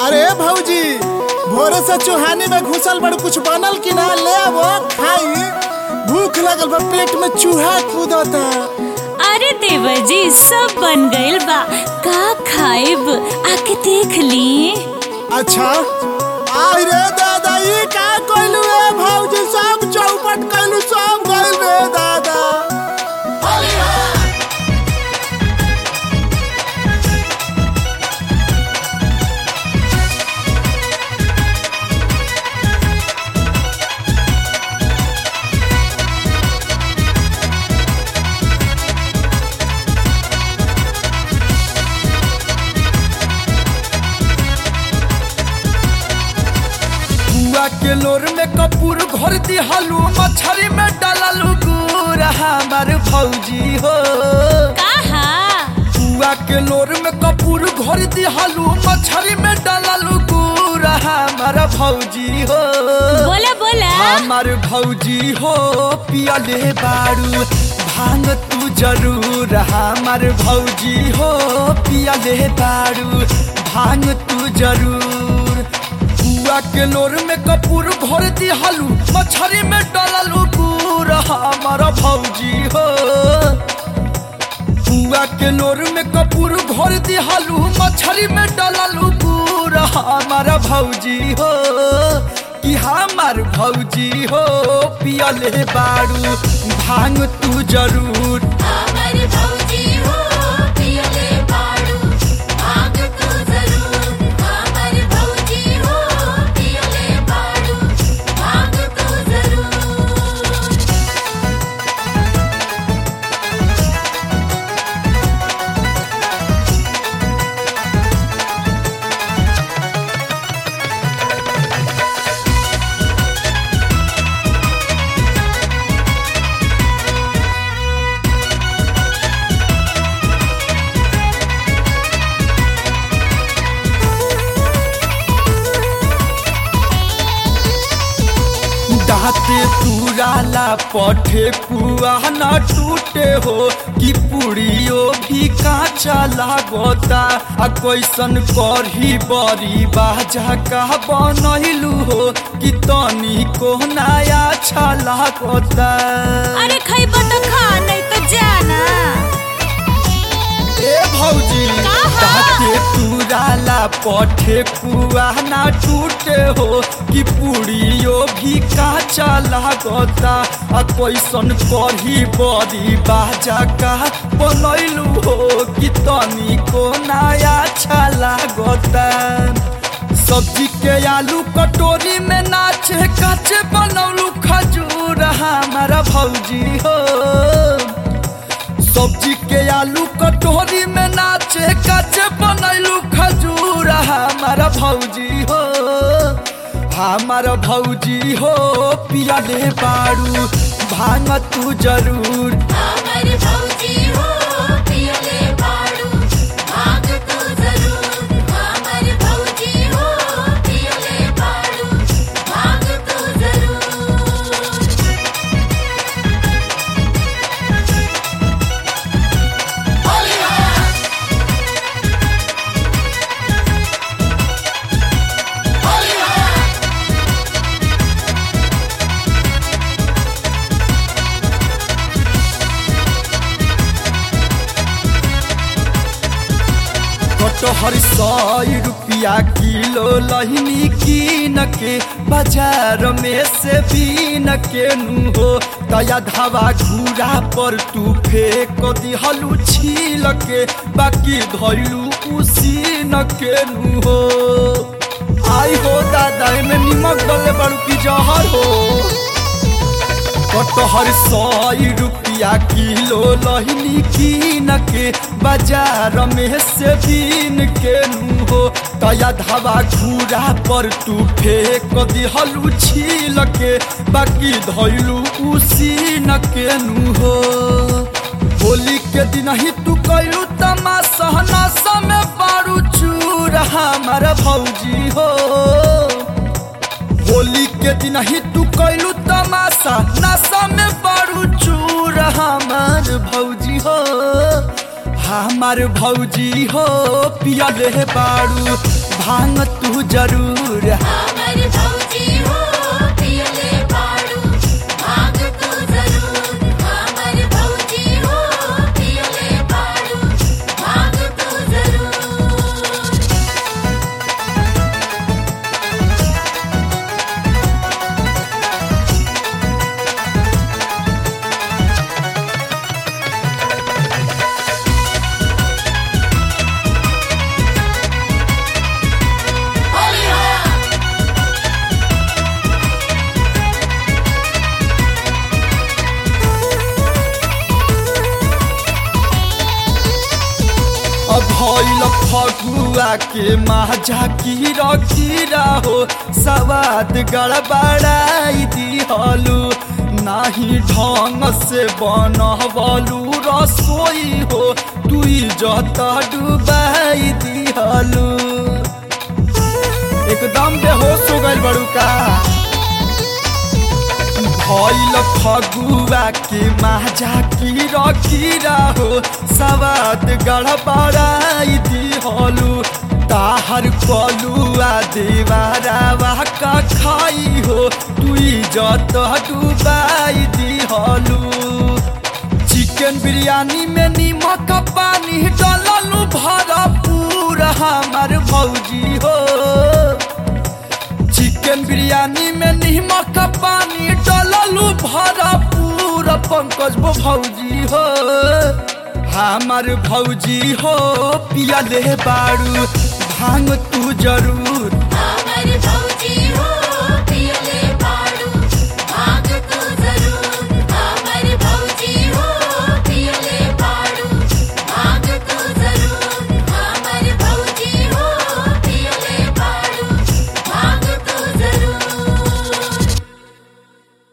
अरे भौजी भोरे से चुहानी में घुसल बड़ कुछ बनल कि ना ले आवो खाई भूख लगल बा पेट में चूहा कूदता अरे देवर जी सब बन गइल बा का खाइब आके देख ली अच्छा आई रे दादा ई का कइलू रे भौजी सब चौपट कइलू सब गइल रे दादा बुआ के लोर में कपूर घोर दिहलू मछरी में डाललू गुड़ हमार भौजी हो कहा बुआ के लोर में कपूर घोर दिहलू मछरी में डाललू गुड़ हमार भौजी हो बोला बोला हमार भौजी हो पियले बारू भांग तू जरूर हमार भौजी हो पियले बारू भांग तू जरूर बुआ के लोर में कपूर भर दिहलू मछरी में डाललू गुड़ हमार भौजी हो बुआ के लोर में कपूर भर दिहलू मछरी में डाललू गुड़ हमार भौजी हो कि हमार भौजी हो पियले बारू भांग तू जरूर हमारी भौजी हो पियले बाड़ू भाग तू जरूर हमारी भौजी हो पियले बाड़ू भाग तू जरूर दाते तुराला पठे पुआ न टूटे हो कि पुड़ियो भी काचा लागता आ कैसन करही बड़ी बाजा का बनैलू हो कि तनी को नया अच्छा लागता अरे खइब तो खा नहीं तो जाना ए भौजी कहा? दाते तुराला पठे पुआ ना टूटे हो कि पुड़ियो भी काचा लागता आ कैसन करही बड़ी बाजा का बनैलू हो कि तनी को नया अच्छा लागता सब्जी के आलू कटोरी में नाचे काचे बनौलू खजूर हमारा भौजी हो सब्जी के आलू कटोरी में नाचे काचे बनैलू खजूर हमारा भौजी हो हमारा भौजी हो पियले बारू भांग तू जरूर हमारी भौजी हो पियले बाड़ू भाग तू जरूर हमारी भौजी हो पियले बाड़ू भाग तू जरूर कटहर सौ रुपया किलो लहनी कीन के बाजार में से बीन के नु हो दया धावा घूरा पर तू फेंक दिहलू छील के बाकी धैलू उसी न के नु हो आई हो दादा में निमक गले बड़ू की जहर हो कटहर सौ रुपया किलो लहनी कीन के बाजार में से बीन के नु हो तया धावा घूरा पर तू फेंक दिहलू छील के बाकी धैलू उसी न के नु हो होली के दिन ही तू कैलू तमाशा नशा में बारू चूर हमारा भौजी हो होली के दिन ही तू कैलू तमाशा नशा में बारू चूर हमार भौजी हो हमार भौजी हो पियले बारू भांग तू जरूर हमर भौजी हो पियले बाड़ू भांग तू जरूर हमर भौजी हो पियले बाड़ू भांग तू जरूर होलिया अब भइल फगुआ के माझा कीरा कीरा हो सवाद गड़बड़ाई दिहलू नाही ढंग से बनवलू रसोई हो तू जत डुबाई दिहलू एकदम बेहोश हो गइल बड़ू का भइल फगुआ के माझा कीरा कीरा हो सवाद गड़बड़ाई दिहलू ताहर कलुआ देवारावा का खाई हो तू जत डुबाई दिहलू चिकन बिरयानी में नीमक पानी डललू भरपूर हमार भौजी हो चिकन बिरयानी में नीमक पानी डललू भरपूर पंकज वो भौजी हो हमार भौजी हो पियले बारू भांग तू जरूर हमर भौजी